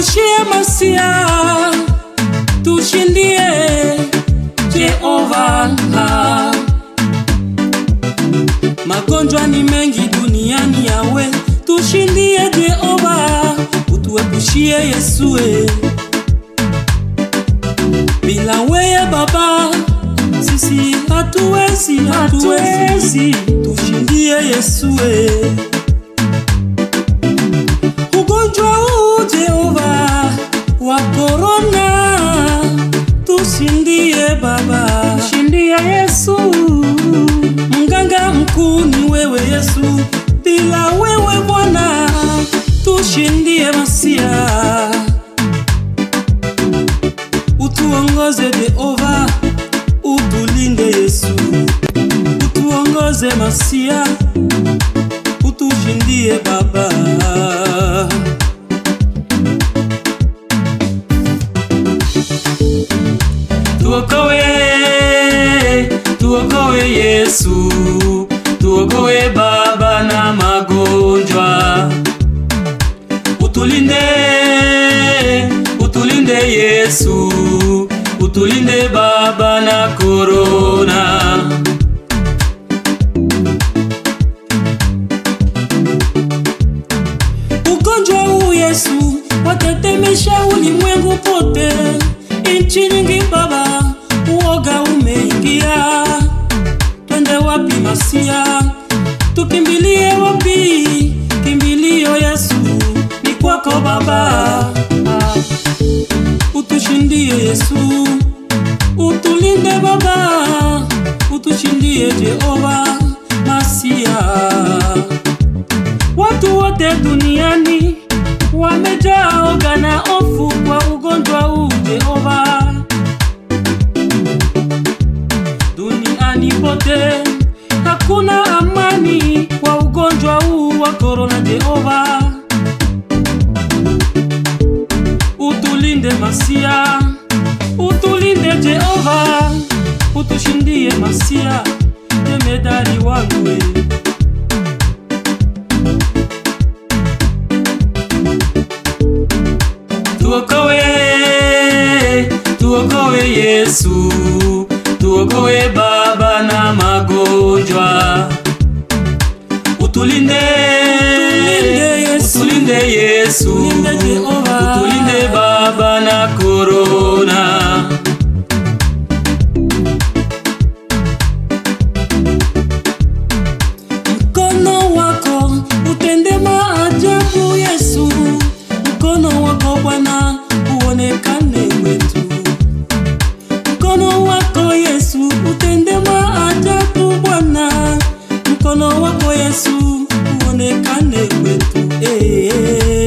tuepushie masia, tushindie Jehova. Magonjwa ni mengi duniani yawe, tushindie Jehova, utuepushie Yesue. Bila weye Baba sisi hatuwezi, hatuwezi, tushindie Yesue. Ugonjwa huu Jehova wa korona, tushindie Baba, Shindie Yesu, mganga mkuu ni wewe Yesu, bila wewe Bwana tushindie masia, utuongoze Jehova, utulinde Yesu, utuongoze masia, utushindie Baba. Tuokoe, tuokoe Yesu, tuokoe Baba na magonjwa. Utulinde, utulinde Yesu, utulinde Baba na korona. Ugonjwa huu Yesu watetemesha ulimwengu pote, nchi nyingi Baba, uoga umeingia. Twende wapi Masia? Tukimbilie wapi? Kimbilio Yesu ni kwako Baba. Ah, Utushindie Yesu, utulinde Baba, utushindie Jehova Masia. Watu wote duniani wamejaa oga na hofu kwa ugonjwa huu Jehova. Duniani pote hakuna amani kwa ugonjwa huu wa korona Jehova. Utulinde Masia, utulinde Jehova, utushindie Masia, jemedari wangu we. Tuokoe, tuokoe Yesu, tuokoe Baba na magonjwa. Utulinde, Tulinde Yesu. utulinde Yesu, Tulinde Jehova. utulinde Baba na korona. Mkono wako utende maajabu Yesu, mkono wako Bwana uonekane wetu. Mkono wako Yesu utende maajabu Bwana, mkono wako Yesu uonekane wetu. Eh, eh.